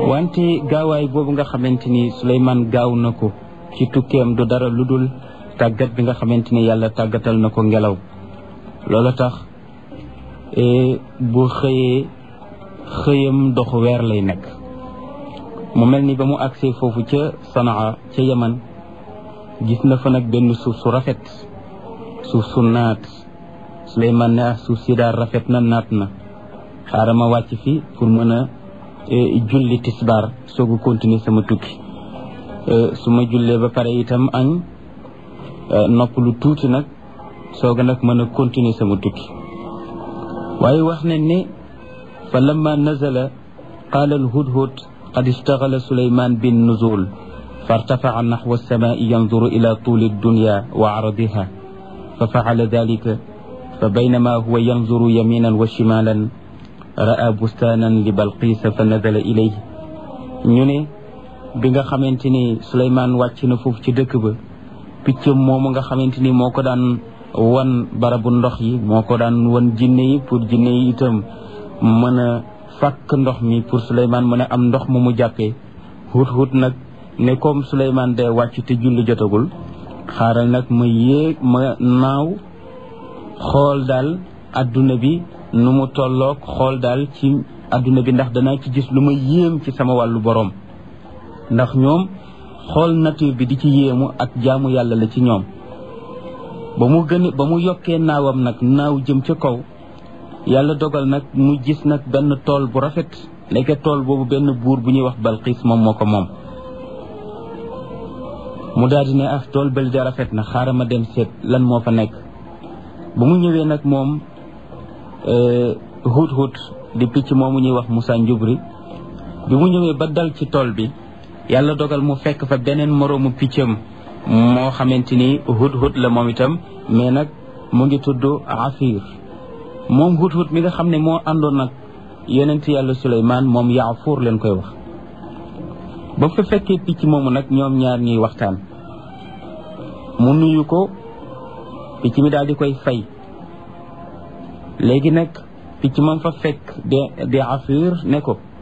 wante gaawaay boobu nga xamante ni Suleymaan gaaw na ko ci tukkeem du dara lu dul tàggat bi nga xamante ni yàlla tàggatal na ko ngelaw loola tax bu xëyee xëyam doxu weer lay nekk mu mel ni ba mu agsee foofu ca Sanaa ca Yaman gis na fa nag benn suuf su rafet suuf su naat Suleymaan ne ah suuf si daal rafet na naat na xaaral ma wàcc fi pour mën a julli tisbaar soog a continuer sama tukki su ma jullee ba pare itam añ nopp lu tuuti nag soog a nag mën a continuer sama tukki waaye wax nañ ne fa lamma nazala qaala alhudhud qad ishtagala suleyman bin nuzul فارتفع نحو السماء ينظر إلى طول الدنيا وعرضها ففعل ذلك فبينما هو ينظر يمينا وشمالا رأى بستانا لبلقيس فنزل إليه ñu ne bi nga xamante ni Souleymane wàcc na foofu ci dëkk ba picc moomu nga xamante ni moo ko daan wan barabu ndox yi moo ko daan wan jinne yi pour jinne yi itam mën a fàkk ndox mi pour Souleymane mën a am ndox mu mu jàppee hut hut nag ne comme Souleymane day wàcc te julli jotagul xaaral nag ma yéeg ma naaw xool daal adduna bi nu mu tolloog xool daal ci adduna bi ndax danaa ci gis lu ma yéem ci sama wàllu boroom ndax ñoom xool nature bi di ci yéemu ak jaamu yàlla la ci ñoom ba mu gën ba mu yokkee naawam nag naaw jëm ca kaw yàlla dogal nag mu gis nag benn tool bu rafet nekk tool boobu benn buur bu ñuy wax Balqiis moom moo ko moom mu daal di ne ah tool bël ja rafet na xaaral ma dem seet lan moo fa nekk bu mu ñëwee nag moom hut hut di picc moomu ñuy wax Moussa Njubri bi mu ñëwee ba dal ci tool bi yàlla dogal mu fekk fa beneen moroomu piccam moo xamante ni hut hut la moom itam mais nag mu ngi tudd Afir moom hut hut mi nga xam ne moo àndoon nag yonent yàlla Suleymaan moom Yaafuur leen koy wax ba fa fekkee picc moomu nag ñoom ñaar ñuy waxtaan mu nuyu ko picc mi daal di koy fay léegi nag picc moom fa fekk de de Afir ne ko